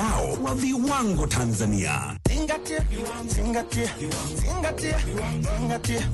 mtandao wa viwango Tanzania. Zingatia, zingatia, zingatia, zingatia.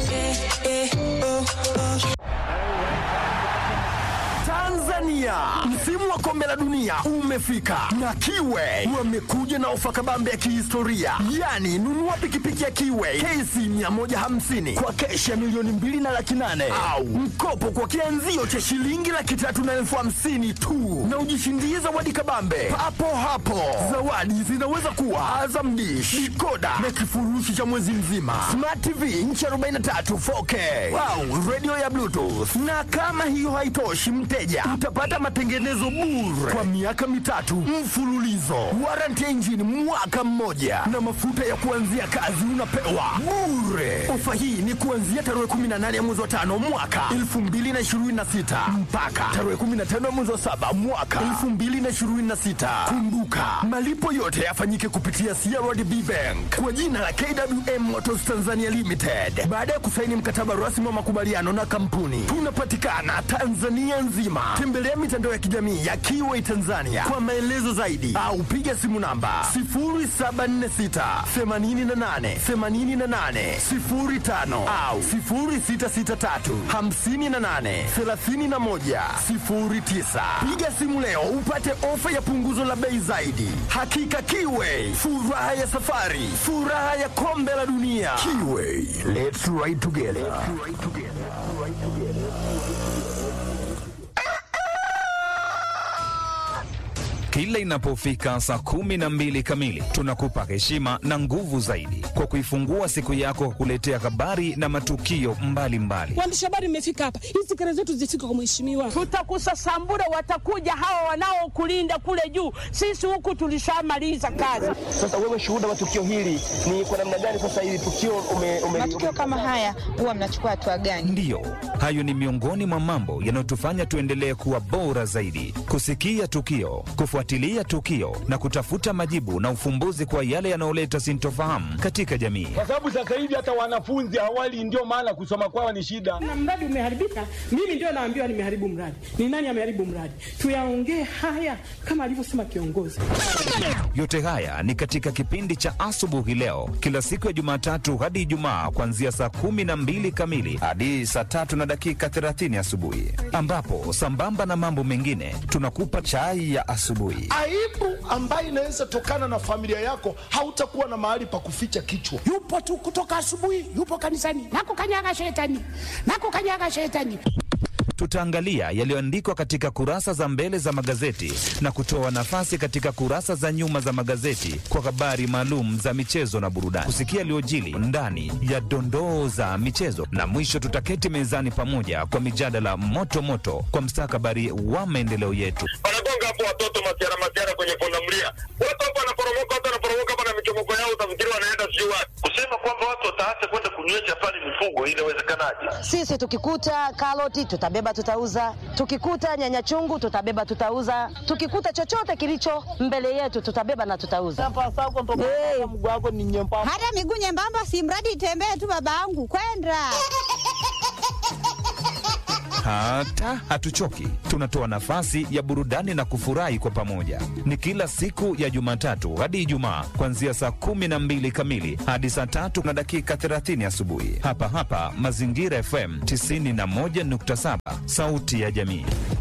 Tanzania, msimu wa kombe la dunia umefika na Kiwe wamekuja na ofa kabambe ya kihistoria, yaani nunua pikipiki ya Kiwe kesi 150 kwa keshi ya milioni mbili na laki nane au mkopo kwa kianzio cha shilingi laki tatu na elfu hamsini tu na ujishindie zawadi kabambe papo hapo. Zawadi zinaweza kuwa Azam Dish, dikoda na kifurushi cha mwezi mzima, Smart TV inchi 43 4K au radio ya Bluetooth. Na kama hiyo haitoshi, mteja utapata matengenezo bure kwa miaka mitatu mfululizo, warranty ya injini mwaka mmoja, na mafuta ya kuanzia kazi unapewa bure. Ofa hii ni kuanzia tarehe 18 ya mwezi wa tano mwaka 2026 mpaka tarehe 15 ya mwezi wa saba mwaka 2026. Kumbuka malipo yote yafanyike kupitia CRDB Bank kwa jina la KWM Motors Tanzania Limited baada ya kusaini mkataba rasmi wa makubaliano na kampuni. Tunapatikana Tanzania nzima. Tembelea mitandao ya kijamii ya Kiway Tanzania kwa maelezo zaidi au piga simu namba 0746 88 88 05 au 0663 58 31 09. Piga simu leo upate ofa ya punguzo la bei zaidi. Hakika Kiway, furaha ya safari, furaha ya kombe la dunia. Kiway, let's ride together. Kila inapofika saa kumi na mbili kamili tunakupa heshima na nguvu zaidi kwa kuifungua siku yako kwa kuletea habari na matukio mbalimbali. Waandishi habari mmefika hapa, hizi kelele zetu zifike kwa mheshimiwa. Tutakusasambura, watakuja hawa wanaokulinda kule juu. Sisi huku tulishamaliza kazi. Sasa wewe shuhuda wa tukio hili ni kwa namna gani? Sasa hili tukio ume, ume, matukio kama haya huwa mnachukua hatua gani? Ndiyo, hayo ni miongoni mwa mambo yanayotufanya tuendelee kuwa bora zaidi, kusikia tukio, kufuatilia tukio na kutafuta majibu na ufumbuzi kwa yale yanayoleta sintofahamu katika jamii. kwa sababu sasa hivi hata wanafunzi awali, ndio maana kusoma kwao ni shida. Na mradi umeharibika, mimi ndio naambiwa nimeharibu mradi. Ni nani ameharibu mradi? Tuyaongee haya kama alivyosema kiongozi. Yote haya ni katika kipindi cha asubuhi leo, kila siku ya Jumatatu hadi Ijumaa, kuanzia saa kumi na mbili kamili hadi saa tatu na dakika 30 asubuhi, ambapo sambamba na mambo mengine tunakupa chai ya asubuhi. aibu ambayo inaweza tokana na familia yako, hautakuwa na mahali pa kuficha kichwa. yupo tu kutoka asubuhi, yupo kanisani, nakukanyaga shetani, nakukanyaga shetani. Tutaangalia yaliyoandikwa katika kurasa za mbele za magazeti na kutoa nafasi katika kurasa za nyuma za magazeti kwa habari maalum za michezo na burudani, kusikia yaliyojili ndani ya dondoo za michezo, na mwisho tutaketi mezani pamoja kwa mijadala moto moto kwa mstakabali wa maendeleo yetu. wanagonga hapo watoto masiara masiara kwenye pundamilia, watu hapo wanaporomoka, watu wanaporomoka hapa na michomoko yao, utafikiri wanaenda sijui wapi. Kusema kwamba watu wataacha kwenda kunywesha pale mifugo, inawezekanaje? Sisi tukikuta karoti tutabeba tutauza, tukikuta nyanya chungu tutabeba tutauza, tukikuta chochote kilicho mbele yetu tutabeba na tutauza. Hey. Hata miguu nyembamba, si mradi itembee tu, babangu kwenda Hata hatuchoki, tunatoa nafasi ya burudani na kufurahi kwa pamoja. Ni kila siku ya Jumatatu hadi Ijumaa, kuanzia saa kumi na mbili kamili hadi saa tatu na dakika 30 asubuhi, hapa hapa Mazingira FM 91.7, sauti ya jamii.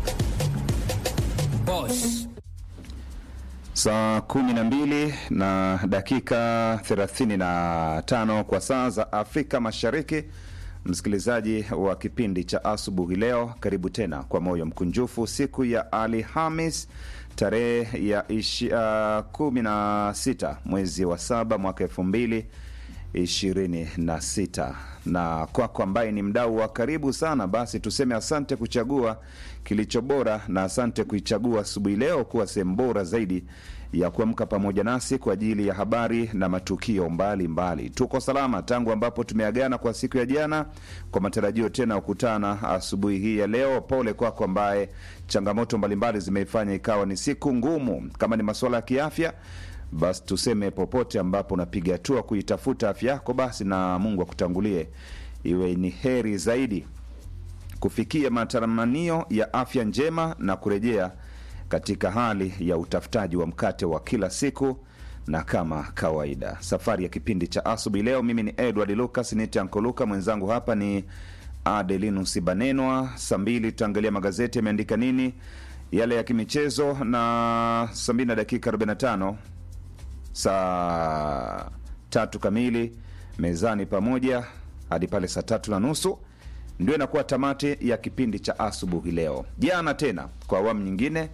Boss. Saa kumi na mbili na dakika thelathini na tano kwa saa za Afrika Mashariki. Msikilizaji wa kipindi cha asubuhi leo, karibu tena kwa moyo mkunjufu siku ya Alhamis tarehe ya ishi, uh, kumi na sita mwezi wa saba mwaka elfu mbili ishirini na sita na kwako ambaye ni mdau wa karibu sana, basi tuseme asante kuchagua kilicho bora na asante kuichagua asubuhi leo kuwa sehemu bora zaidi ya kuamka pamoja nasi kwa ajili ya habari na matukio mbalimbali mbali. Tuko salama tangu ambapo tumeagana kwa siku ya jana, kwa matarajio tena kukutana asubuhi hii ya leo. Pole kwako ambaye changamoto mbalimbali zimeifanya ikawa ni siku ngumu. Kama ni masuala ya kiafya basi tuseme popote ambapo unapiga hatua kuitafuta afya yako, basi na Mungu akutangulie, iwe ni heri zaidi kufikia matamanio ya afya njema na kurejea katika hali ya utafutaji wa mkate wa kila siku na kama kawaida safari ya kipindi cha asubuhi leo mimi ni edward lucas nite ankoluka mwenzangu hapa ni adelinus banenwa saa mbili tutaangalia magazeti yameandika nini yale ya kimichezo na saa mbili na dakika 45 saa tatu kamili mezani pamoja hadi pale saa tatu na nusu ndio inakuwa tamati ya kipindi cha asubuhi leo jana tena kwa awamu nyingine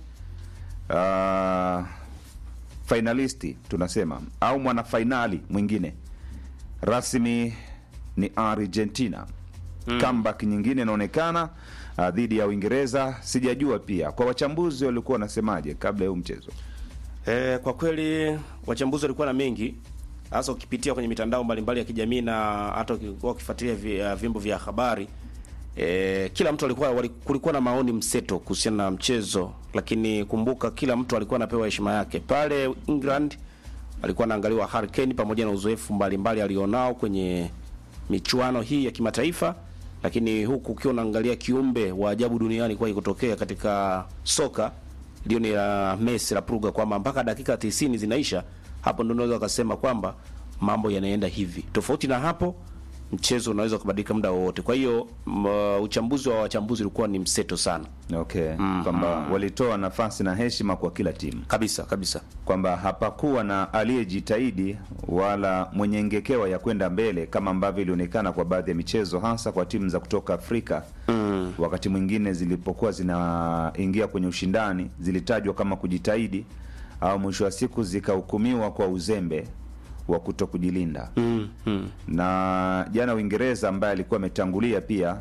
uh, fainalisti tunasema au mwanafainali mwingine rasmi ni argentina mm. comeback nyingine inaonekana uh, dhidi ya uingereza sijajua pia kwa wachambuzi walikuwa wanasemaje kabla ya huu mchezo E, kwa kweli wachambuzi walikuwa na mengi hasa ukipitia kwenye mitandao mbalimbali ya kijamii na hata ukikuwa ukifuatilia vi- uh, vyombo vya habari e, kila mtu alikuwa wali, kulikuwa na maoni mseto kuhusiana na mchezo, lakini kumbuka kila mtu alikuwa anapewa heshima yake. Pale England alikuwa anaangaliwa Harry Kane pamoja na uzoefu mbalimbali alionao kwenye michuano hii ya kimataifa, lakini huku ukiwa unaangalia kiumbe wa ajabu duniani kwa kutokea katika soka Lionel la Messi la Pruga kwamba mpaka dakika 90 zinaisha, hapo ndio unaweza ukasema kwamba mambo yanaenda hivi. Tofauti na hapo, mchezo unaweza kubadilika muda wowote. Kwa hiyo m- uchambuzi wa wachambuzi ulikuwa ni mseto sana. okay kwamba walitoa nafasi na heshima kwa kila timu kabisa kabisa kwamba hapakuwa na aliyejitahidi wala mwenye ngekewa ya kwenda mbele kama ambavyo ilionekana kwa baadhi ya michezo hasa kwa timu za kutoka afrika mm. wakati mwingine zilipokuwa zinaingia kwenye ushindani zilitajwa kama kujitahidi au mwisho wa siku zikahukumiwa kwa uzembe wa kuto kujilinda mm, mm. na jana uingereza ambaye alikuwa ametangulia pia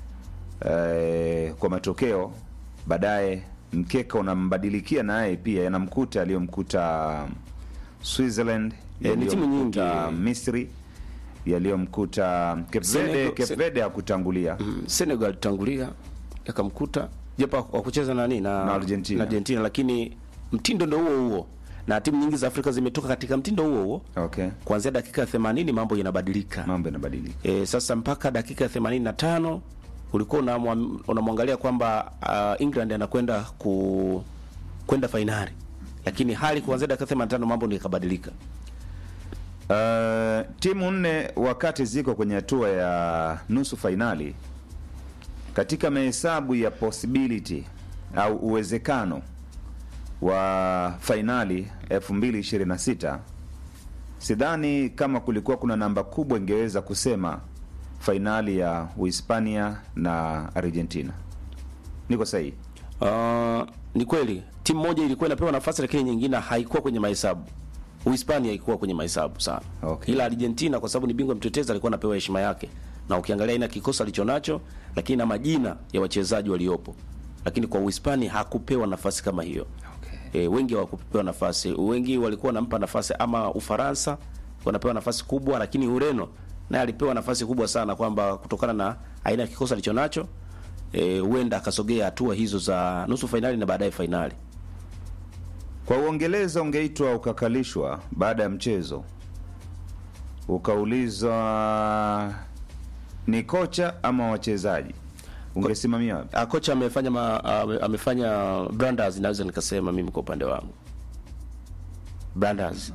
eh, kwa matokeo baadaye mkeka unambadilikia naye pia yanamkuta aliyomkuta switzerland Eh, ni timu nyingi. yaliyomkuta misri yaliyomkuta Cape Verde. Senegal- Cape Se- Verde hakutangulia Mm, Senegal tangulia yakamkuta japo wa kucheza na nini na, Na Argentina. na Argentina, lakini mtindo ndo huo huo na timu nyingi za Afrika zimetoka katika mtindo huo huo okay. kuanzia dakika ya 80 mambo yanabadilika mambo yanabadilika e, sasa mpaka dakika ya 85 ulikuwa unamwa- unamwangalia kwamba uh, England anakwenda ku kwenda fainali lakini hali kuanzia dakika 85 mambo ndio yakabadilika Uh, timu nne wakati ziko kwenye hatua ya nusu fainali katika mahesabu ya possibility au uwezekano wa fainali 2026 sidhani kama kulikuwa kuna namba kubwa ingeweza kusema fainali ya uhispania na argentina niko sahihi Uh, ni kweli timu moja ilikuwa inapewa nafasi lakini nyingine haikuwa kwenye mahesabu. Uhispania haikuwa kwenye mahesabu sana. Okay. Ila Argentina kwa sababu ni bingwa mtetezi alikuwa anapewa heshima yake. Na ukiangalia ina kikosi alichonacho lakini na majina ya wachezaji waliopo. Lakini kwa Uhispania hakupewa nafasi kama hiyo. Okay. E, wengi hawakupewa nafasi. Wengi walikuwa wanampa nafasi ama Ufaransa wanapewa nafasi kubwa lakini Ureno naye alipewa nafasi kubwa sana kwamba kutokana na aina ya kikosi alichonacho eh, huenda akasogea hatua hizo za nusu fainali na baadaye fainali. kwa uongeleza ungeitwa ukakalishwa baada ya mchezo ukaulizwa ni kocha ama wachezaji ungesimamia wapi? Ah, kocha amefanya ma, ame- amefanya Branders, naweza nikasema mimi kwa upande wangu Branders,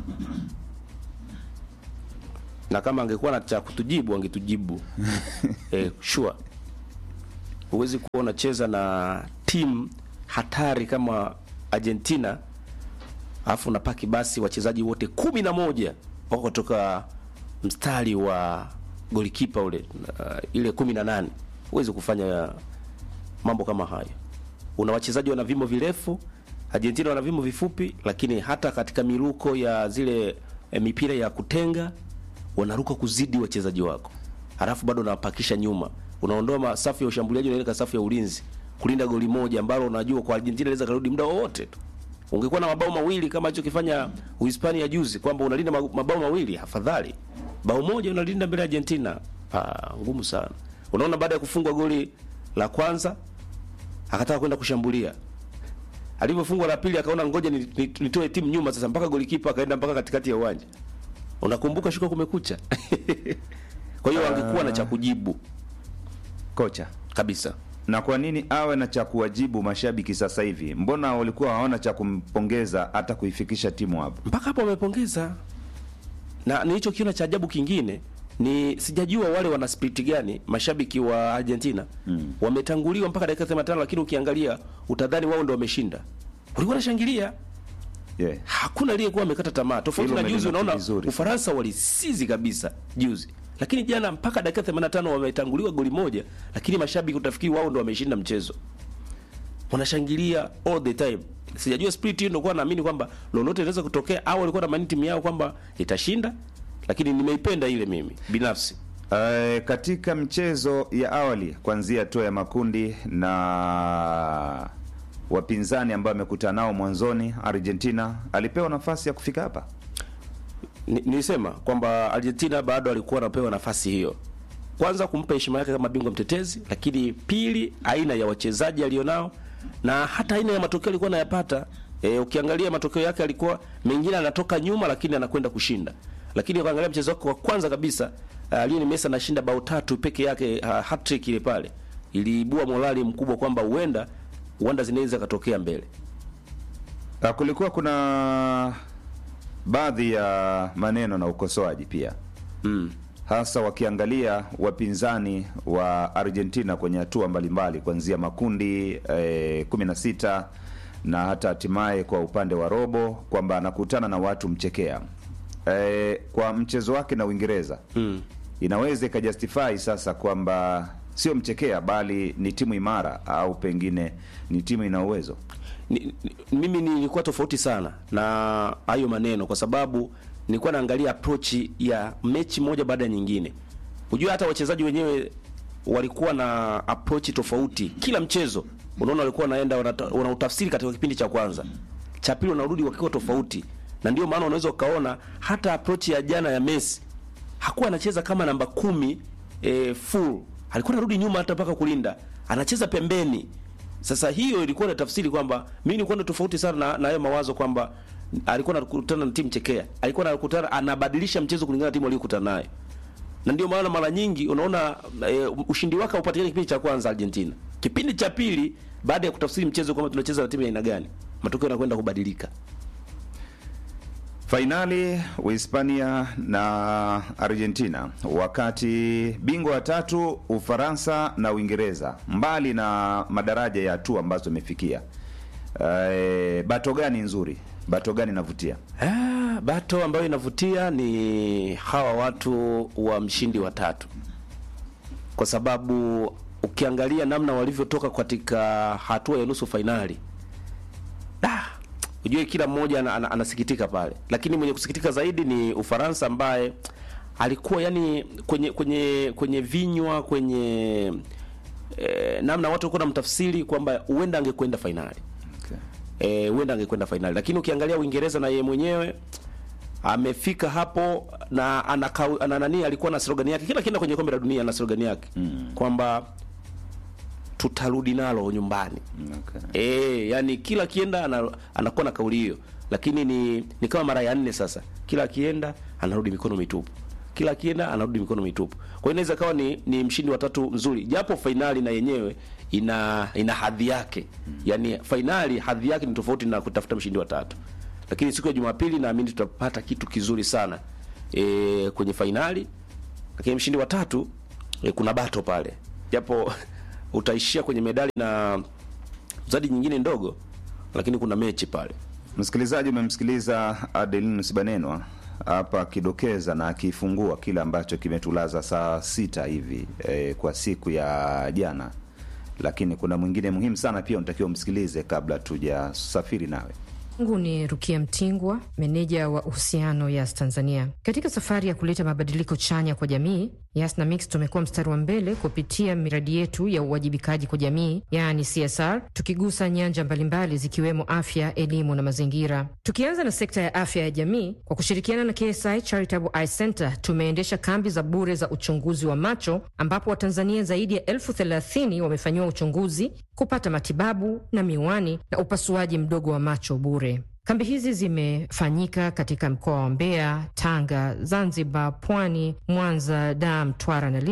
na kama angekuwa na cha kutujibu angetujibu eh, sure. Huwezi kuwa unacheza na timu hatari kama Argentina alafu unapaki basi wachezaji wote kumi na moja wako kutoka mstari wa golikipa ule uh, ile kumi na nane huwezi kufanya mambo kama hayo. Una wachezaji wana vimo virefu, Argentina wana vimo vifupi, lakini hata katika miruko ya zile eh, mipira ya kutenga wanaruka kuzidi wachezaji wako, halafu bado unawapakisha nyuma, unaondoa ma- safu ya ushambuliaji, unaweka safu ya ulinzi kulinda goli moja ambalo unajua kwa Argentina inaweza karudi muda wowote tu. Ungekuwa na mabao mawili kama alichokifanya Uhispania juzi, kwamba unalinda ma- mabao mawili, afadhali bao moja unalinda mbele ya Argentina. Ah, ngumu sana. Unaona, baada ya kufungwa goli la kwanza akataka kwenda kushambulia, alivyofungwa la pili akaona ngoja ni- ni- nitoe timu nyuma sasa, mpaka golikipa akaenda mpaka katikati ya uwanja. Unakumbuka shuka kumekucha. Kwa hiyo angekuwa na cha kujibu kocha kabisa. na kwa nini awe na cha kuwajibu mashabiki sasa hivi? Mbona walikuwa hawana cha kumpongeza hata kuifikisha timu hapo? mpaka hapo wamepongeza na nilichokiona cha ajabu kingine ni sijajua wale wana spiriti gani mashabiki wa Argentina mm. wametanguliwa mpaka dakika 85 lakini ukiangalia utadhani wao ndio wameshinda walikuwa wanashangilia yeah. hakuna aliyekuwa amekata tamaa tofauti Hilo na juzi umelinoti unaona vizuri. Ufaransa walisizi kabisa juzi lakini jana mpaka dakika 85 wametanguliwa goli moja lakini mashabiki utafikiri wao ndio wameshinda mchezo wanashangilia all the time sijajua spirit hiyo ndio kwa naamini kwamba lolote linaweza kutokea au walikuwa na maana timu yao kwamba itashinda lakini nimeipenda ile mimi binafsi Uh, katika mchezo ya awali kuanzia hatua ya makundi na wapinzani ambao amekutana nao mwanzoni, Argentina alipewa nafasi ya kufika hapa. Ni- nilisema kwamba Argentina bado alikuwa anapewa nafasi hiyo, kwanza kumpa heshima yake kama bingwa mtetezi, lakini pili aina ya wachezaji alionao na hata aina ya matokeo alikuwa anayapata. E, ukiangalia matokeo yake alikuwa mengine anatoka nyuma, lakini anakwenda kushinda. Lakini ukiangalia mchezo wake wa kwanza kabisa uh, Lionel Messi anashinda bao tatu peke yake, uh, hat-trick ile pale iliibua morali mkubwa kwamba huenda huenda zinaweza katokea mbele. Uh, kulikuwa kuna baadhi ya maneno na ukosoaji pia mm. hasa wakiangalia wapinzani wa Argentina kwenye hatua mbalimbali kuanzia makundi eh, kumi na sita na hata hatimaye kwa upande wa robo kwamba anakutana na watu mchekea eh, kwa mchezo wake na Uingereza mm. inaweza ikajustify sasa kwamba sio mchekea bali ni timu imara au pengine ni timu ina uwezo ni, ni, mimi nilikuwa tofauti sana na hayo maneno kwa sababu nilikuwa naangalia approach ya mechi moja baada ya nyingine. Unajua hata wachezaji wenyewe walikuwa na approach tofauti kila mchezo. Unaona walikuwa wanaenda wanata- wanautafsiri katika kipindi cha kwanza, cha pili wanarudi wakiwa tofauti, na ndio maana unaweza ukaona hata approach ya jana ya Messi hakuwa anacheza kama namba kumi e, full, alikuwa anarudi nyuma hata mpaka kulinda, anacheza pembeni. Sasa hiyo ilikuwa na tafsiri kwamba mimi nilikuwa na tofauti sana na, na hayo mawazo kwamba alikuwa anakutana na timu chekea, alikuwa anakutana anabadilisha mchezo kulingana na timu aliyokutana nayo, na ndio maana mara nyingi unaona e, ushindi wake haupatikani kipindi cha kwanza Argentina. Kipindi cha pili, baada ya kutafsiri mchezo kwamba tunacheza na timu ya aina gani, matokeo yanakwenda kubadilika. Fainali Uhispania na Argentina, wakati bingwa watatu Ufaransa na Uingereza, mbali na madaraja ya hatua ambazo imefikia. Eh, bato gani nzuri? Bato gani inavutia? Ah, bato ambayo inavutia ni hawa watu wa mshindi wa tatu, kwa sababu ukiangalia namna walivyotoka katika hatua ya nusu fainali ujue kila mmoja ana, ana, anasikitika pale, lakini mwenye kusikitika zaidi ni Ufaransa ambaye alikuwa yani kwenye kwenye kwenye vinywa kwenye eh, namna watu walikuwa namtafsiri kwamba huenda angekwenda fainali eh, huenda angekwenda fainali, lakini ukiangalia Uingereza na yeye mwenyewe amefika hapo na ana, kau- ana nani alikuwa na slogan yake kila kienda kwenye kombe la dunia ana slogan yake mm. kwamba tutarudi nalo nyumbani okay. e, yani kila akienda ana, anakuwa na kauli hiyo lakini ni, ni kama mara ya nne sasa kila akienda anarudi mikono mitupu kila akienda anarudi mikono mitupu kwa hiyo inaweza kawa ni, ni mshindi wa tatu mzuri japo fainali na yenyewe ina ina hadhi yake yani fainali hadhi yake ni tofauti na kutafuta mshindi wa tatu lakini siku ya jumapili naamini tutapata kitu kizuri sana e, kwenye fainali lakini mshindi wa tatu e, kuna bato pale japo utaishia kwenye medali na zadi nyingine ndogo lakini kuna mechi pale Msikilizaji, umemsikiliza Adelinus Banenwa hapa akidokeza na akifungua kile ambacho kimetulaza saa sita hivi e, kwa siku ya jana, lakini kuna mwingine muhimu sana pia unatakiwa umsikilize kabla tujasafiri nawe. Mungu ni Rukia Mtingwa, meneja wa uhusiano Yas Tanzania. Katika safari ya kuleta mabadiliko chanya kwa jamii, Yas na Mix tumekuwa mstari wa mbele kupitia miradi yetu ya uwajibikaji kwa jamii, yaani CSR, tukigusa nyanja mbalimbali zikiwemo afya, elimu na mazingira. Tukianza na sekta ya afya ya jamii, kwa kushirikiana na KSI Charitable Eye Center tumeendesha kambi za bure za uchunguzi wa macho, ambapo Watanzania zaidi ya elfu thelathini wamefanyiwa uchunguzi, kupata matibabu na miwani na upasuaji mdogo wa macho bure. Kambi hizi zimefanyika katika mkoa wa Mbeya, Tanga, Zanzibar, Pwani, Mwanza, Dar, Mtwara na Lindi,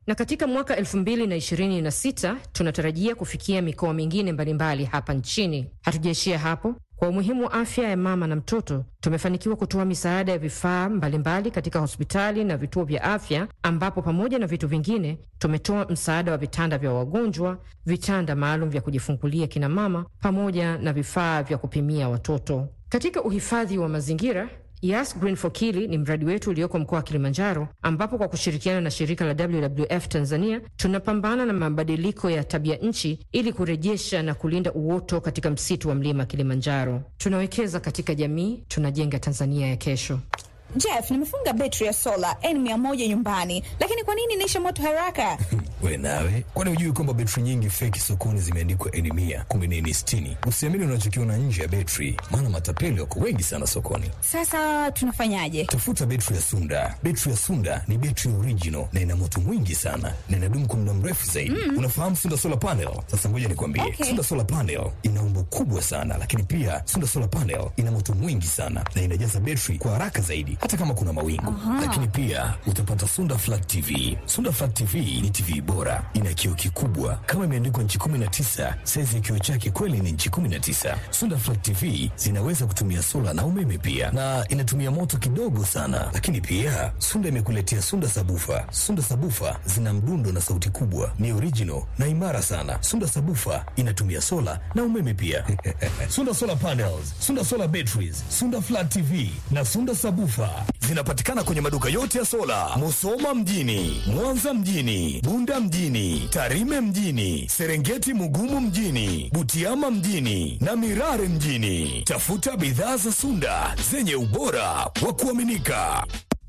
na katika mwaka 2026 tunatarajia kufikia mikoa mingine mbalimbali hapa nchini. Hatujaishia hapo. Kwa umuhimu wa afya ya mama na mtoto, tumefanikiwa kutoa misaada ya vifaa mbalimbali katika hospitali na vituo vya afya, ambapo pamoja na vitu vingine tumetoa msaada wa vitanda vya wagonjwa, vitanda maalum vya kujifungulia kina mama, pamoja na vifaa vya kupimia watoto. Katika uhifadhi wa mazingira Yas Green for Kili ni mradi wetu ulioko mkoa wa Kilimanjaro, ambapo kwa kushirikiana na shirika la WWF Tanzania tunapambana na mabadiliko ya tabia nchi ili kurejesha na kulinda uoto katika msitu wa mlima Kilimanjaro. Tunawekeza katika jamii, tunajenga Tanzania ya kesho. Jeff, nimefunga betri ya sola N100 nyumbani, lakini kwa nini inaisha moto haraka? We nawe, kwani hujui kwamba betri nyingi feki sokoni zimeandikwa N mia kumbe ni N sitini? Usiamini unachokiona nje ya betri, maana matapeli wako wengi sana sokoni. Sasa tunafanyaje? Tafuta betri ya Sunda. Betri ya Sunda ni betri original na ina moto mwingi sana na inadumu kwa muda mrefu zaidi. Mm. Unafahamu Sunda solar panel? Sasa ngoja nikwambie, Okay. Sunda solar panel ina umbo kubwa sana, lakini pia Sunda solar panel ina moto mwingi sana na inajaza betri kwa haraka zaidi, hata kama kuna mawingu. Aha. Lakini pia utapata Sunda Flat TV. Sunda Flat TV ni TV bora, ina kioo kikubwa kama imeandikwa nchi 19. Saizi ya kioo chake kweli ni nchi 19. Sunda Flat TV zinaweza kutumia sola na umeme pia, na inatumia moto kidogo sana. Lakini pia Sunda imekuletea Sunda Sabufa. Sunda Sabufa zina mdundo na sauti kubwa, ni original na imara sana. Sunda Sabufa inatumia sola na umeme pia. Sunda Solar Panels, Sunda Solar Batteries, Sunda Flat TV na Sunda Sabufa zinapatikana kwenye maduka yote ya sola, Musoma mjini, Mwanza mjini, Bunda mjini, Tarime mjini, Serengeti Mugumu mjini, Butiama mjini na Mirare mjini. Tafuta bidhaa za Sunda zenye ubora wa kuaminika.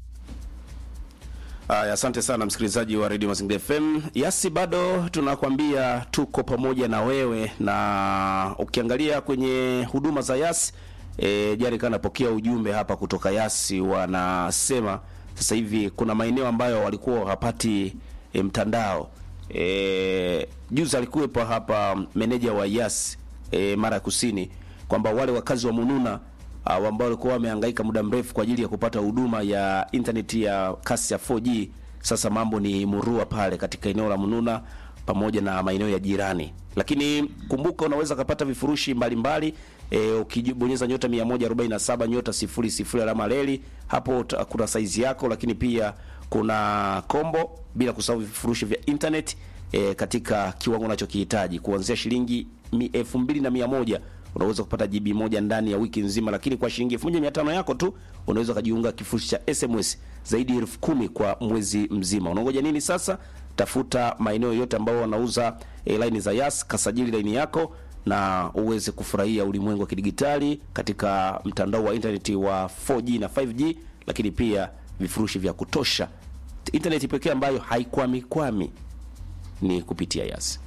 Aya, asante sana msikilizaji wa Radio Mazingira FM. Yasi, bado tunakwambia tuko pamoja na wewe, na ukiangalia kwenye huduma za Yasi e, jari kana napokea ujumbe hapa kutoka Yasi, wanasema sasa hivi kuna maeneo ambayo walikuwa hawapati e, mtandao e, juzi alikuwepo hapa meneja wa Yasi e, mara ya kusini kwamba wale wakazi wa Mununa uh, ambao walikuwa wamehangaika muda mrefu kwa ajili ya kupata huduma ya intaneti ya kasi ya 4G. Sasa mambo ni murua pale katika eneo la Mununa pamoja na maeneo ya jirani, lakini kumbuka, unaweza kupata vifurushi mbalimbali e, ukibonyeza nyota 147 nyota 00 alama reli, hapo uta- kuna saizi yako, lakini pia kuna kombo, bila kusahau vifurushi vya internet e, katika kiwango unachokihitaji kuanzia shilingi mi- elfu mbili na mia moja unaweza kupata GB moja ndani ya wiki nzima, lakini kwa shilingi 1500 yako tu unaweza ukajiunga kifurushi cha SMS zaidi ya elfu kumi kwa mwezi mzima. Unangoja nini sasa? Tafuta maeneo yote ambao wanauza e, line za Yas, kasajili line yako na uweze kufurahia ulimwengu wa kidigitali katika mtandao wa internet wa 4G na 5G, lakini pia vifurushi vya kutosha. Internet pekee ambayo haikwami kwami ni kupitia Yas.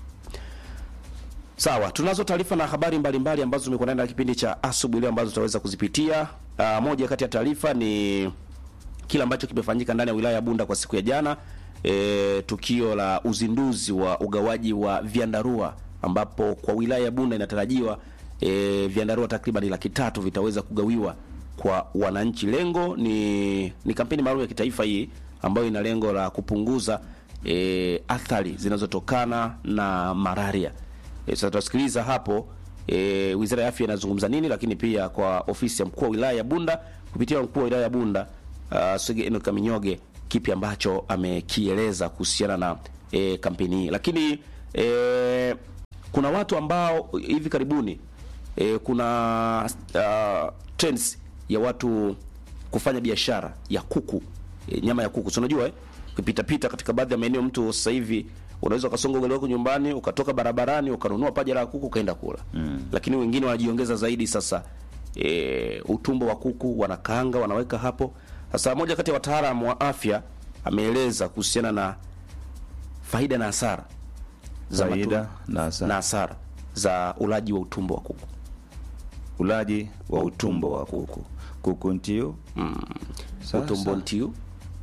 Sawa, tunazo taarifa na habari mbalimbali ambazo zimekuwa ndani ya kipindi cha asubuhi leo ambazo tutaweza kuzipitia. Uh, moja kati ya taarifa ni kile ambacho kimefanyika ndani ya wilaya ya Bunda kwa siku ya jana, e, tukio la uzinduzi wa ugawaji wa vyandarua ambapo kwa wilaya ya Bunda inatarajiwa e, vyandarua takriban laki tatu vitaweza kugawiwa kwa wananchi. Lengo ni ni kampeni maalum ya kitaifa hii ambayo ina lengo la kupunguza e, athari zinazotokana na malaria. E, sasa tutasikiliza hapo e, Wizara ya Afya inazungumza nini, lakini pia kwa ofisi ya mkuu wa wilaya ya Bunda kupitia mkuu wa wilaya ya Bunda uh, Swege Enoch Kaminyoge kipi ambacho amekieleza kuhusiana na e, kampeni hii. Lakini e, kuna watu ambao hivi karibuni e, kuna uh, trends ya watu kufanya biashara ya kuku e, nyama ya kuku. Si unajua eh? Ukipita pita katika baadhi ya maeneo mtu sasa hivi unaweza ukasonga ugali wako nyumbani ukatoka barabarani ukanunua paja la kuku ukaenda kula mm. Lakini wengine wanajiongeza zaidi sasa e, utumbo wa kuku wanakaanga wanaweka hapo. Sasa moja kati ya wataalamu wa afya ameeleza kuhusiana na faida na hasara za Faida matu- na hasara. na hasara za ulaji wa utumbo wa kuku. Ulaji wa utumbo wa kuku. Kuku ntiu. Mm. Sasa. Utumbo ntiu.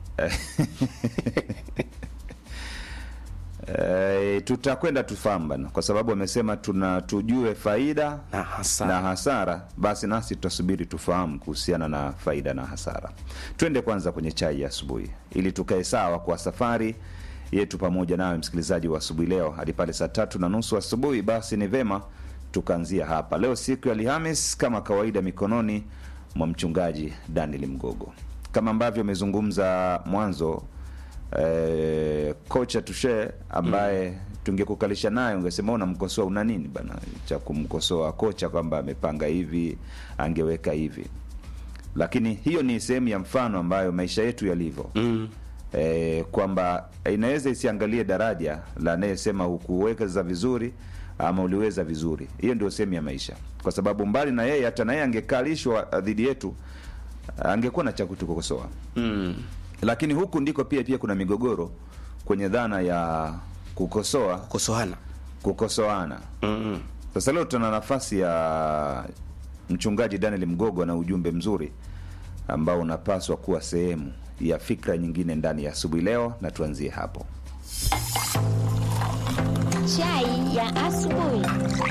Eh, tutakwenda tufahamu bana, kwa sababu amesema tuna tujue faida na hasara. na hasara, basi nasi tutasubiri tufahamu kuhusiana na faida na hasara. Twende kwanza kwenye chai ya asubuhi ili tukae sawa kwa safari yetu pamoja nawe msikilizaji wa asubuhi leo hadi pale saa tatu na nusu asubuhi, basi ni vema tukaanzia hapa leo, siku ya Alhamis, kama kawaida, mikononi mwa mchungaji Daniel Mgogo, kama ambavyo amezungumza mwanzo eh, kocha Tushe ambaye tungekukalisha naye ungesema unamkosoa una nini bana cha kumkosoa kocha kwamba amepanga hivi angeweka hivi, lakini hiyo ni sehemu ya mfano ambayo maisha yetu yalivyo mm. E, kwamba inaweza isiangalie daraja la anayesema hukuweza vizuri ama uliweza vizuri. Hiyo ndio sehemu ya maisha, kwa sababu mbali na yeye, hata naye angekalishwa dhidi yetu, angekuwa na cha kutukosoa mm. Lakini huku ndiko pia pia kuna migogoro kwenye dhana ya kukosoa kukosoana kukosoana. mm-hmm. Sasa leo tuna nafasi ya mchungaji Daniel Mgogo na ujumbe mzuri ambao unapaswa kuwa sehemu ya fikra nyingine ndani ya asubuhi leo, na tuanzie hapo. Chai ya asubuhi.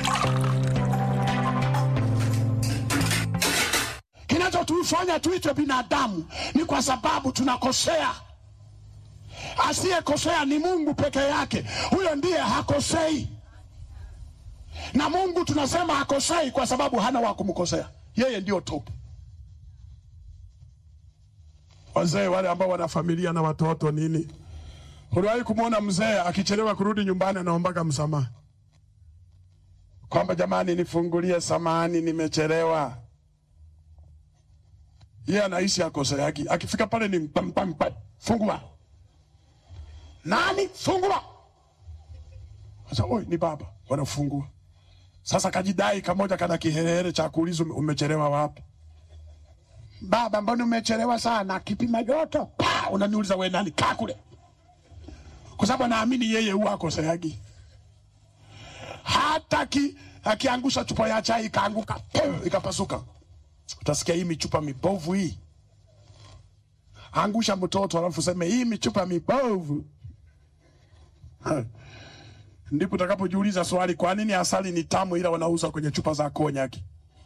Kinachotufanya tuitwe binadamu ni kwa sababu tunakosea. Asiyekosea ni Mungu peke yake, huyo ndiye hakosei. Na Mungu tunasema hakosei kwa sababu hana wa kumkosea, yeye ndio top. Wazee wale ambao wana familia na watoto nini, uliwahi kumwona mzee akichelewa kurudi nyumbani anaombaga msamaha kwamba jamani, nifungulie samani, nimechelewa. Yeye anaishi akoseaki, akifika pale ni mpampampa, fungua nani, fungua. Sasa oi, ni baba, wanafungua. Sasa kajidai kamoja kana kiherehere cha kuuliza umechelewa wapi? Baba, mbona umechelewa sana? Kipima joto. Pa, unaniuliza wewe nani? Kaa kule. Kwa sababu anaamini yeye huwa akoseagi. Hata ki, akiangusha chupa ya chai ikaanguka, pum, ikapasuka. Utasikia hii michupa mibovu hii. Angusha mtoto alafu sema hii michupa mibovu. Ha. Ndipo utakapojiuliza swali, kwa nini asali ni tamu ila wanauza kwenye chupa za konyaki?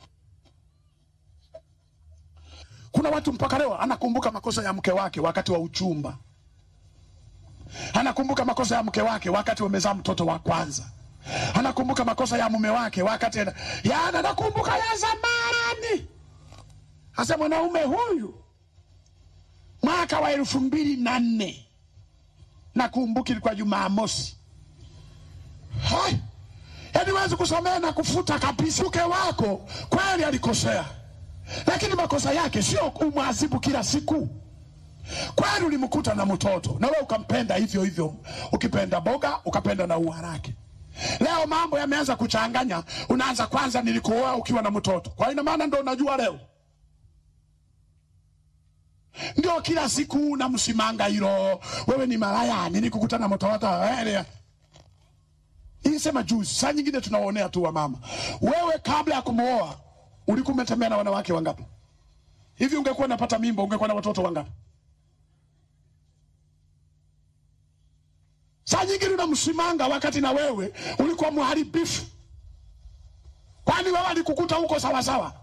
Kuna watu mpaka leo anakumbuka makosa ya mke wake wakati wa uchumba, anakumbuka makosa ya mke wake wakati wamezaa mtoto wa kwanza, anakumbuka makosa ya mume wake wakati yana, anakumbuka ya zamani. Hasa mwanaume huyu mwaka wa elfu mbili na nne nakumbuki ilikuwa Jumamosi, yaani wezi kusamehe na kufuta kabisa. Mke wako kweli alikosea lakini makosa yake sio umwadhibu kila siku. Kwani ulimkuta na mtoto na wewe ukampenda hivyo hivyo, ukipenda boga ukapenda na ua lake. Leo mambo yameanza kuchanganya, unaanza kwanza, nilikuoa ukiwa na mtoto, kwa ina maana ndo unajua leo ndio kila siku unamsimanga hilo, wewe ni malaya, nilikukuta na mtoto Nilisema juzi, saa nyingine tunaonea tu wa mama. Wewe kabla ya kumuoa ulikuwa umetembea na wanawake wangapi? Hivi ungekuwa unapata mimba ungekuwa na watoto wangapi? Saa nyingine unamsimanga wakati na wewe ulikuwa mharibifu. Kwani wewe alikukuta huko sawa sawa?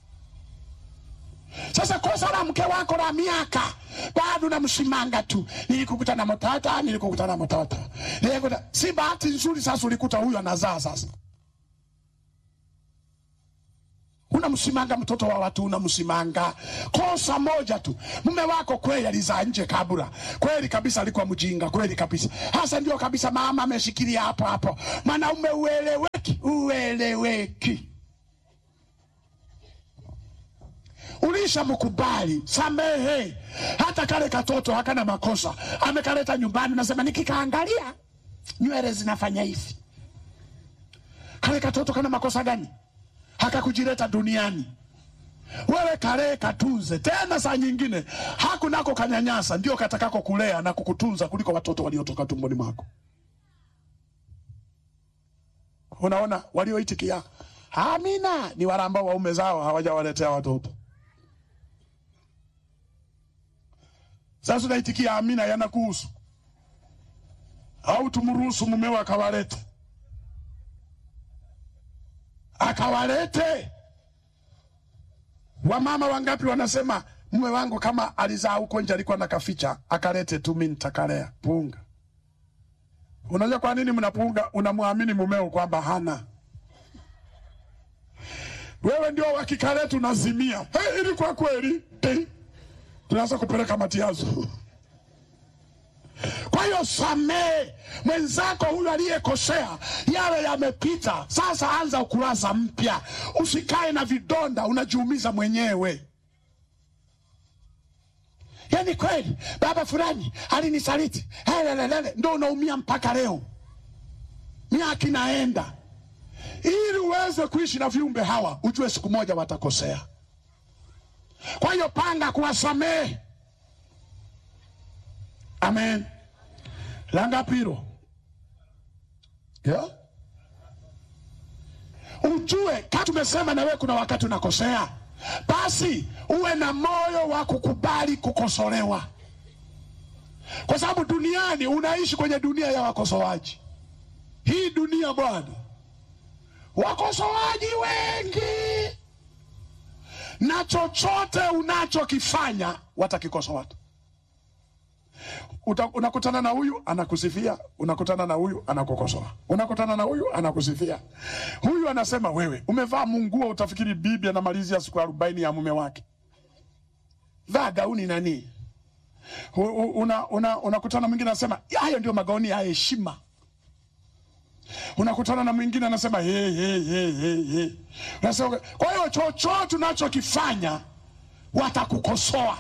Sasa kosa la mke wako la miaka bado unamsimanga tu, nilikukuta na mtoto, nilikukuta na mtoto, nilikukuta. Si bahati nzuri sasa ulikuta huyu anazaa sasa unamsimanga mtoto wa watu, unamsimanga. Kosa moja tu, mume wako kweli alizaa nje kabla, kweli kabisa alikuwa mjinga, kweli kabisa. Hasa ndio kabisa mama ameshikilia hapo hapo, mwanaume ueleweki, ueleweki. Ulisha mkubali, samehe. Hata kale katoto hakana makosa, amekaleta nyumbani, nasema nikikaangalia nywele zinafanya hivi. Kale katoto kana makosa gani? hakakujileta duniani wewe kalee katunze tena saa nyingine hakunako kanyanyasa ndio katakako kulea na kukutunza kuliko watoto waliotoka tumboni mwako unaona walioitikia amina ni wale ambao waume zao hawajawaletea watoto sasa unaitikia amina yanakuhusu au tumruhusu mumewe akawalete akawalete. Wamama wangapi wanasema mume wangu kama alizaa huko nje alikuwa nakaficha, akalete tu, mimi nitakalea punga. Unajua kwa nini mnapunga, unamwamini mumeo kwamba hana wewe ndio wakika letu nazimia. Hey, ili kwa kweli hey, tunaanza kupeleka matiazo. Kwa hiyo samehe mwenzako huyu aliyekosea, yale yamepita. Sasa anza ukurasa mpya, usikae na vidonda, unajiumiza mwenyewe. Yani kweli baba fulani alinisaliti, helelelele, ndo unaumia mpaka leo, miaka inaenda ili uweze kuishi na viumbe hawa, ujue siku moja watakosea. Kwa hiyo panga kuwasamehe. Amen. La ngapi hilo? Yeah. Ujue kama tumesema na wewe kuna wakati unakosea, basi uwe na moyo wa kukubali kukosolewa, kwa sababu duniani unaishi kwenye dunia ya wakosoaji. Hii dunia bwana wakosoaji wengi, na chochote unachokifanya watakikosoa tu. Uta- Unakutana na huyu anakusifia, unakutana na huyu anakukosoa, unakutana na huyu anakusifia. Huyu anasema wewe umevaa munguo, utafikiri bibi anamalizia siku arobaini ya mume wake. Vaa gauni nani? U- u- una- una- Unakutana mwingine anasema hayo ndio magauni ya heshima unakutana na mwingine anasema hey, hey, hey, hey, hey. Unasema, kwa hiyo chochote unachokifanya watakukosoa.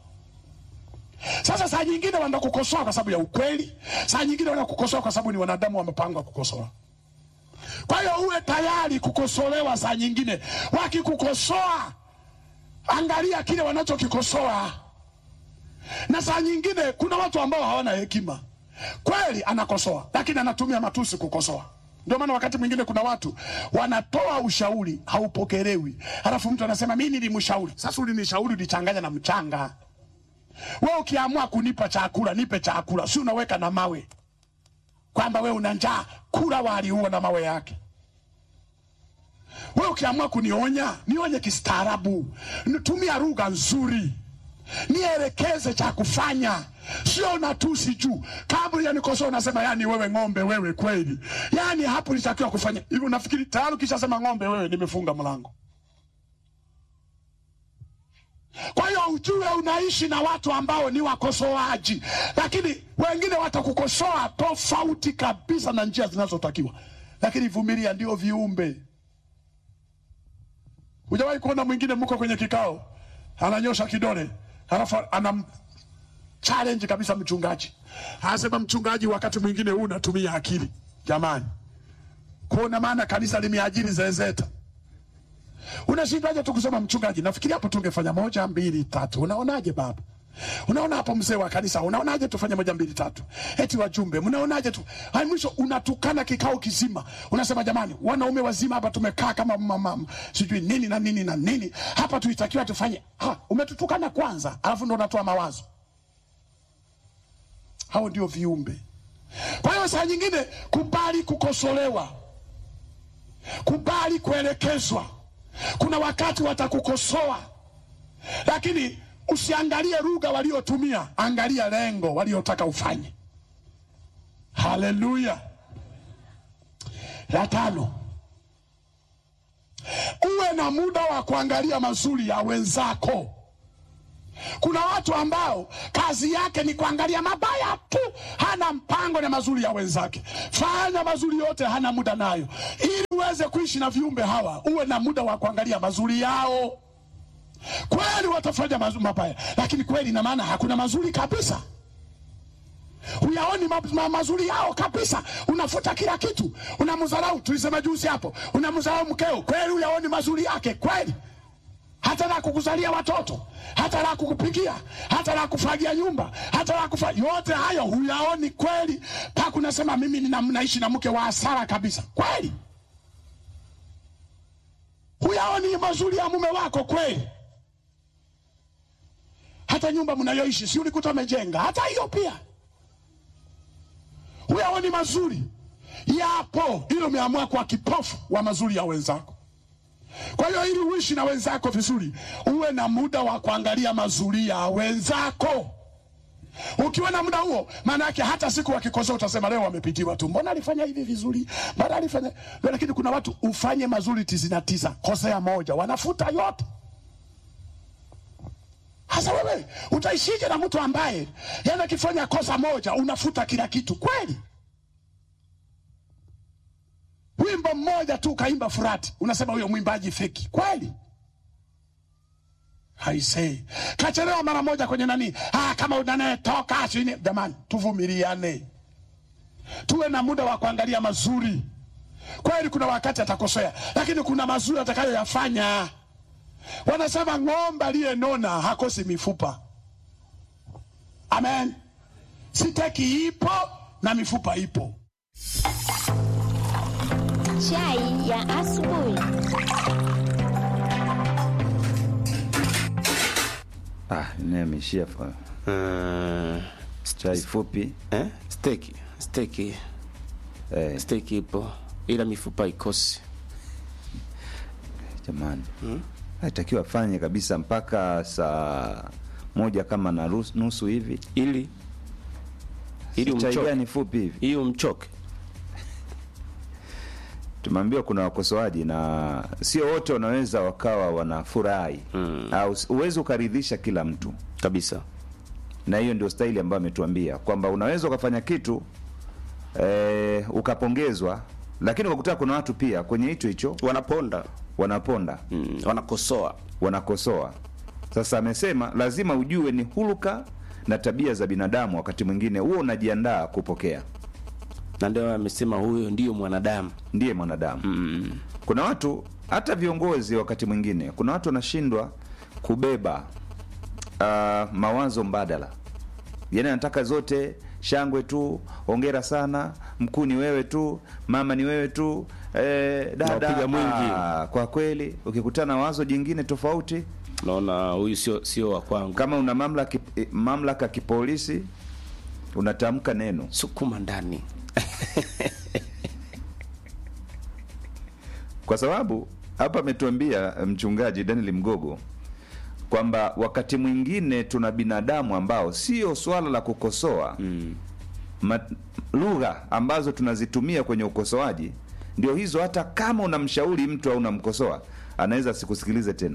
Sasa saa nyingine wanakukosoa kwa sababu ya ukweli, saa nyingine wanakukosoa kwa sababu ni wanadamu wamepangwa kukosoa. Kwa hiyo uwe tayari kukosolewa. Saa nyingine wakikukosoa, angalia kile wanachokikosoa. Na saa nyingine kuna watu ambao hawana hekima kweli anakosoa lakini anatumia matusi kukosoa. Ndio maana wakati mwingine kuna watu wanatoa ushauri haupokelewi, halafu mtu anasema mi nilimshauri. Sasa ulinishauri ulichanganya na mchanga. We ukiamua kunipa chakula nipe chakula, si unaweka na mawe kwamba we una njaa, kula wali huo na mawe yake. We ukiamua kunionya nionye kistaarabu, nitumia lugha nzuri nielekeze cha kufanya, sio natusi juu. Kabla ya nikosoa unasema yani wewe ng'ombe wewe, kweli yani hapo nitakiwa kufanya hivi. Unafikiri tayari ukishasema ng'ombe wewe, nimefunga mlango. Kwa hiyo ujue unaishi na watu ambao ni wakosoaji, lakini wengine watakukosoa tofauti kabisa na njia zinazotakiwa, lakini vumilia, ndio viumbe. Hujawahi kuona mwingine mko kwenye kikao ananyosha kidole halafu anam challenge kabisa mchungaji, anasema mchungaji, wakati mwingine huu unatumia akili. Jamani, kuona maana kanisa limeajiri zezeta, unashindaje tu kusema mchungaji, nafikiri hapo tungefanya moja mbili tatu. Unaonaje baba? Unaona hapo mzee wa kanisa, unaonaje tufanye moja mbili tatu? Eti wajumbe, mnaonaje tu? Hai, mwisho unatukana kikao kizima, unasema jamani, wanaume wazima hapa tumekaa kama mama sijui nini na nini na nini hapa, tuitakiwa tufanye. Ha, umetutukana kwanza, alafu ndo unatoa mawazo. Hao ndio viumbe. Kwa hiyo saa nyingine kubali kukosolewa, kubali kuelekezwa. Kuna wakati watakukosoa, lakini usiangalie lugha waliotumia, angalia lengo waliotaka ufanye. Haleluya! La tano, uwe na muda wa kuangalia mazuri ya wenzako. Kuna watu ambao kazi yake ni kuangalia mabaya tu, hana mpango na mazuri ya wenzake. Fanya mazuri yote, hana muda nayo. Ili uweze kuishi na viumbe hawa, uwe na muda wa kuangalia mazuri yao. Kweli watafanya mazu- mabaya, lakini kweli ina maana hakuna mazuri kabisa. Huyaoni ma, ma, mazuri yao kabisa, unafuta kila kitu, unamdharau. Tulisema juzi hapo, unamdharau mkeo, kweli huyaoni mazuri yake kweli hata la kukuzalia watoto, hata la kukupikia, hata la kufagia nyumba, hata la kufa, yote hayo huyaoni kweli, mpaka unasema mimi nina, naishi na mke wa hasara kabisa. Kweli huyaoni mazuri ya mume wako kweli? Hata nyumba mnayoishi si ulikuta umejenga, hata hiyo pia huyaoni mazuri yapo, ili umeamua kwa kipofu wa mazuri ya wenzako. Kwa hiyo ili uishi na wenzako vizuri, uwe na muda wa kuangalia mazuri ya wenzako. ukiwa na muda huo maana yake hata siku wakikosoa utasema leo wamepitiwa tu mbona alifanya hivi vizuri mbona alifanya lakini kuna watu ufanye mazuri tisini na tisa kosea moja wanafuta yote hasa wewe utaishije na mtu ambaye yani akifanya kosa moja unafuta kila kitu kweli wimbo mmoja tu kaimba furati unasema huyo mwimbaji feki kweli haisei kachelewa mara moja kwenye nani ah, kama unanetoka chini jamani tuvumiliane tuwe na muda wa kuangalia mazuri kweli kuna wakati atakosea lakini kuna mazuri atakayoyafanya wanasema ng'ombe aliyenona hakosi mifupa amen siteki ipo na mifupa ipo Chai ya asubuhi. Ah, nimeishia fa. Uh, chai fupi eh? Steki, steki, eh. steki ipo ila mifupa ikosi. Jamani, hmm? Haitakiwa afanye kabisa mpaka saa moja kama na rus- nusu hivi, ili ili Si chai umchoke. gani fupi hivi ili umchoke. Tumeambiwa kuna wakosoaji na sio wote wanaweza wakawa wanafurahi mm. au uwezi ukaridhisha kila mtu kabisa, na hiyo ndio staili ambayo ametuambia kwamba unaweza ukafanya kitu eh, ukapongezwa, lakini ukakuta kuna watu pia kwenye hicho hicho wanaponda wanaponda mm, wanakosoa wanakosoa. Sasa amesema lazima ujue ni huluka na tabia za binadamu, wakati mwingine huo unajiandaa kupokea na ndio amesema huyo ndiyo mwanadamu, ndiye mwanadamu mm. Kuna watu hata viongozi, wakati mwingine kuna watu wanashindwa kubeba uh, mawazo mbadala, yani anataka zote shangwe tu, hongera sana, mkuu ni wewe tu, mama ni wewe tu, eh, dada Unapiga mwingi. ah, kwa kweli ukikutana na wazo jingine tofauti naona huyu sio sio wa kwangu. Kama una mamlaka eh, mamlaka kipolisi unatamka neno sukuma ndani kwa sababu hapa ametuambia eh, mchungaji Daniel Mgogo kwamba wakati mwingine tuna binadamu ambao sio swala la kukosoa mm. lugha ambazo tunazitumia kwenye ukosoaji ndio hizo. Hata kama unamshauri mtu au unamkosoa, anaweza asikusikilize tena.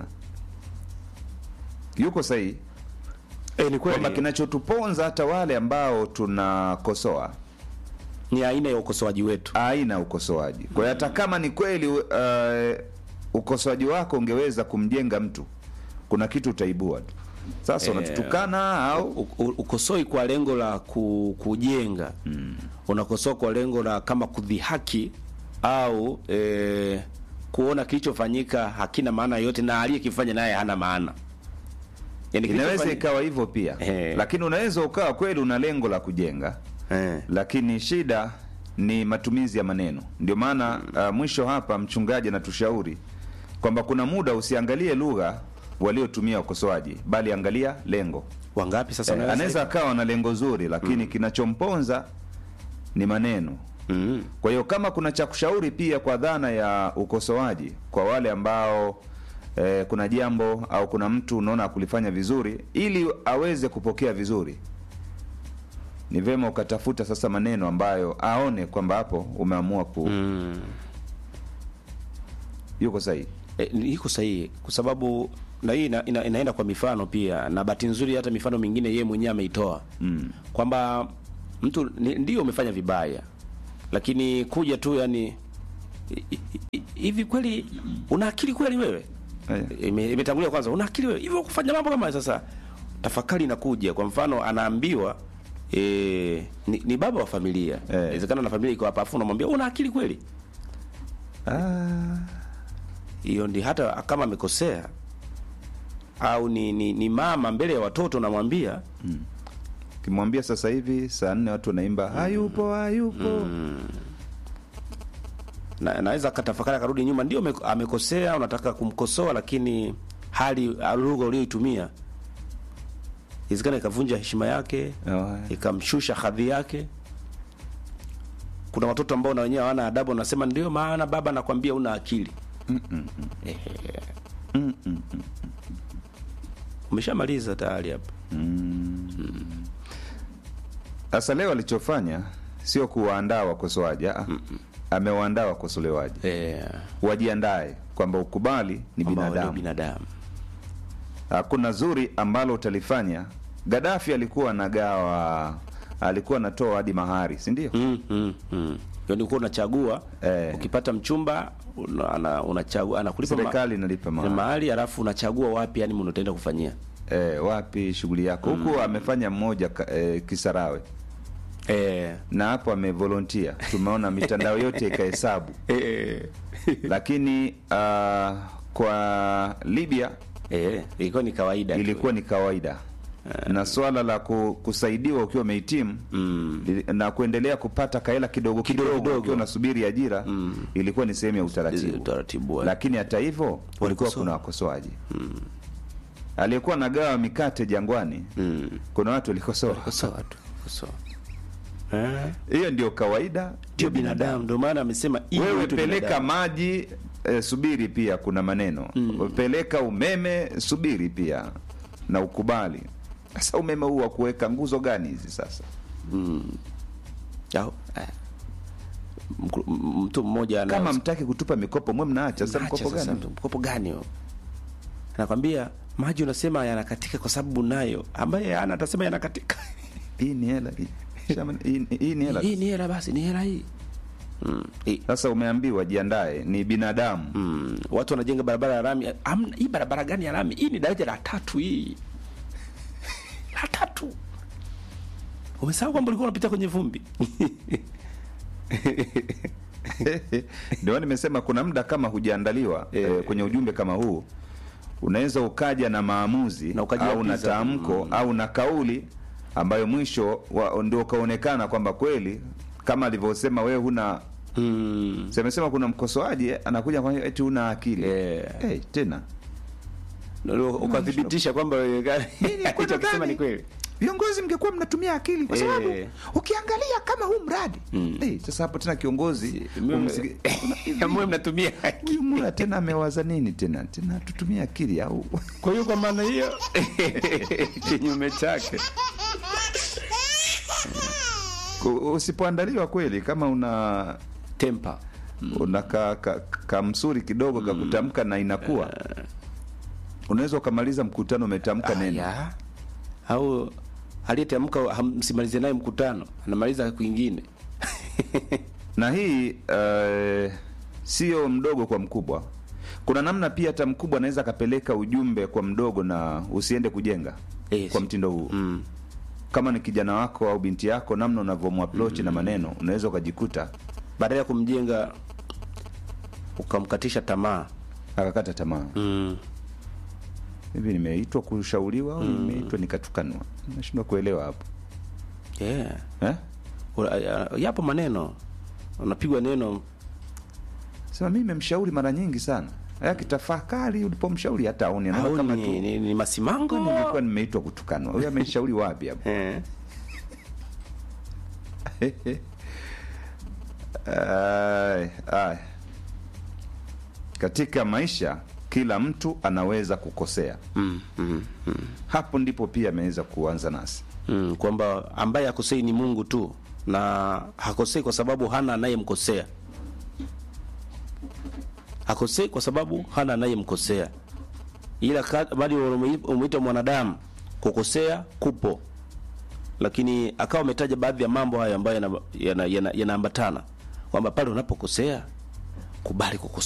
Yuko sahihi e, ni kwamba kinachotuponza hata wale ambao tunakosoa ni aina ya ukosoaji wetu, aina ya ukosoaji. Kwa hiyo hata kama ni kweli uh, ukosoaji wako ungeweza kumjenga mtu, kuna kitu utaibua tu. Sasa Eh, unatutukana au u- u- ukosoi kwa lengo la ku, kujenga mm. unakosoa kwa lengo la kama kudhihaki au e, kuona kilichofanyika hakina maana yote na aliyekifanya naye hana maana yani inaweza kilichofanya- ikawa hivyo pia Eh. lakini unaweza ukawa kweli una lengo la kujenga lakini shida ni matumizi ya maneno ndio maana uh, mwisho hapa mchungaji anatushauri kwamba kuna muda usiangalie lugha waliotumia ukosoaji bali angalia lengo wangapi sasa eh, wanaweza anaweza hivyo? akawa na lengo zuri lakini kinachomponza ni maneno mm. kwa hiyo kama kuna cha kushauri pia kwa dhana ya ukosoaji kwa wale ambao eh, kuna jambo au kuna mtu unaona kulifanya vizuri ili aweze kupokea vizuri ni vyema ukatafuta sasa maneno ambayo aone kwamba hapo umeamua ku mm. yuko sahihi e, iko sahihi kwa sababu na hii ina, ina, inaenda kwa mifano pia na bahati nzuri hata mifano mingine yeye mwenyewe ameitoa mm. kwamba mtu ni- ndio umefanya vibaya lakini kuja tu yani hi- hi- hi- hivi kweli una akili kweli wewe Ime- imetangulia kwanza una akili wewe hivyo kufanya mambo kama haya sasa tafakari inakuja kwa mfano anaambiwa e, ni, ni baba wa familia inawezekana na familia iko hapa afu unamwambia una akili kweli hiyo ndi hata kama amekosea au ni, ni, ni mama mbele ya watoto namwambia kimwambia sasa hivi saa nne watu wanaimba hayupo hayupo na, naweza akatafakari akarudi nyuma ndio ame- amekosea unataka kumkosoa lakini hali lugha ulioitumia iwezekana ikavunja heshima yake ikamshusha hadhi yake kuna watoto ambao na wenyewe hawana adabu wanasema ndio maana baba nakwambia una akili Ehe. umeshamaliza tayari hapa Mm. Sasa leo alichofanya sio kuwaandaa wakosoaji, ah, amewaandaa wakosolewaji yeah. wajiandae kwamba ukubali ni Kwamba wao ni binadamu. binadamu. Hakuna zuri ambalo utalifanya. Gaddafi alikuwa anagawa, alikuwa anatoa hadi mahari, si ndio? mm, mm, mm. Yaani ulikuwa unachagua Eh. ukipata mchumba una- ana- unachagua anakulipa ma- Serikali inalipa mahari. mahali alafu unachagua wapi yani mnaenda kufanyia Eh, wapi shughuli yako huku amefanya mmoja ka- eh, Kisarawe eh. na hapo amevolontia, tumeona mitandao yote ikahesabu eh. lakini uh, kwa Libya eh, ilikuwa ni kawaida tu. ilikuwa ni kawaida na swala la ku, kusaidiwa ukiwa umehitimu li- na kuendelea kupata kaela kidogo kidogo ukiwa unasubiri ajira ilikuwa ni sehemu ya utaratibu, utaratibu lakini hata hivyo kulikuwa kuna wakosoaji aliyekuwa nagawa mikate jangwani kuna watu walikosoa Kosoa tu kosoa eh. hiyo ndio kawaida ndio binadamu ndio maana amesema hii wewe wetu peleka binadamu. maji eh, subiri pia kuna maneno peleka umeme subiri pia na ukubali sasa umeme huu wa kuweka nguzo gani hizi sasa Au, eh. Mku- m- mtu mmoja ana- kama mtaki kutupa mikopo mwe mnaacha sasa Mnaacha mkopo sasa, gani mkopo gani huo? anakwambia maji unasema yanakatika kwa sababu nayo ambaye ana atasema yanakatika hii ni hela hii. Shama- hii- hii ni hela hii ni hela basi ni hela hii sasa umeambiwa jiandae ni binadamu mm. watu wanajenga barabara ya lami Amna, hii barabara gani ya lami hii ni daraja la tatu hii la tatu umesahau kwamba ulikuwa unapita kwenye vumbi ndio nimesema kuna muda kama hujaandaliwa eh, kwenye ujumbe kama huu unaweza ukaja na maamuzi au na ukajiapiza. tamko au na kauli ambayo mwisho wa- ndio ukaonekana kwamba kweli kama alivyosema wewe huna mm. semesema kuna mkosoaji eh, anakuja kwa eti huna akili hey, tena ukathibitisha kwamba alichokisema ni kweli viongozi mngekuwa mnatumia akili kwa Eh. sababu ukiangalia kama huu mradi hey, sasa hapo tena kiongozi umsiki- mwe mnatumia huyu mura tena amewaza nini tena tena tutumie akili au kwa hiyo kwa maana hiyo kinyume chake Ku- usipoandaliwa kweli kama una tempa una ka, ka, kamsuri kidogo ka kutamka na inakuwa unaweza ukamaliza mkutano umetamka neno ya. au aliyetamka ham- msimalize naye mkutano anamaliza kwingine na hii uh, sio mdogo kwa mkubwa kuna namna pia hata mkubwa anaweza akapeleka ujumbe kwa mdogo na usiende kujenga Yes. kwa mtindo huu mm. kama ni kijana wako au binti yako namna unavyomapproach na maneno unaweza ukajikuta baada ya kumjenga ukamkatisha tamaa akakata tamaa mm. hivi nimeitwa kushauriwa au nimeitwa nikatukanwa nashindwa kuelewa hapo yeah. eh? Ura- ya- yapo maneno unapigwa neno sema mi memshauri mara nyingi sana akitafakari ulipomshauri hata aoni anaona au kama ni, tu ni, ni masimango nilikuwa nimeitwa kutukanwa huyu ameshauri wapi hapo eh. Ai, ai. katika maisha kila mtu anaweza kukosea mm, mm, mm. hapo ndipo pia ameweza kuanza nasi mm, kwamba ambaye hakosei ni mungu tu na hakosei kwa sababu hana anayemkosea hakosei kwa sababu hana anayemkosea ila ka- bali ume- umeita mwanadamu kukosea kupo lakini akawa ametaja baadhi ya mambo hayo ambayo yanaambatana yana, yana, yanaambatana. kwamba pale unapokosea kubali kukosea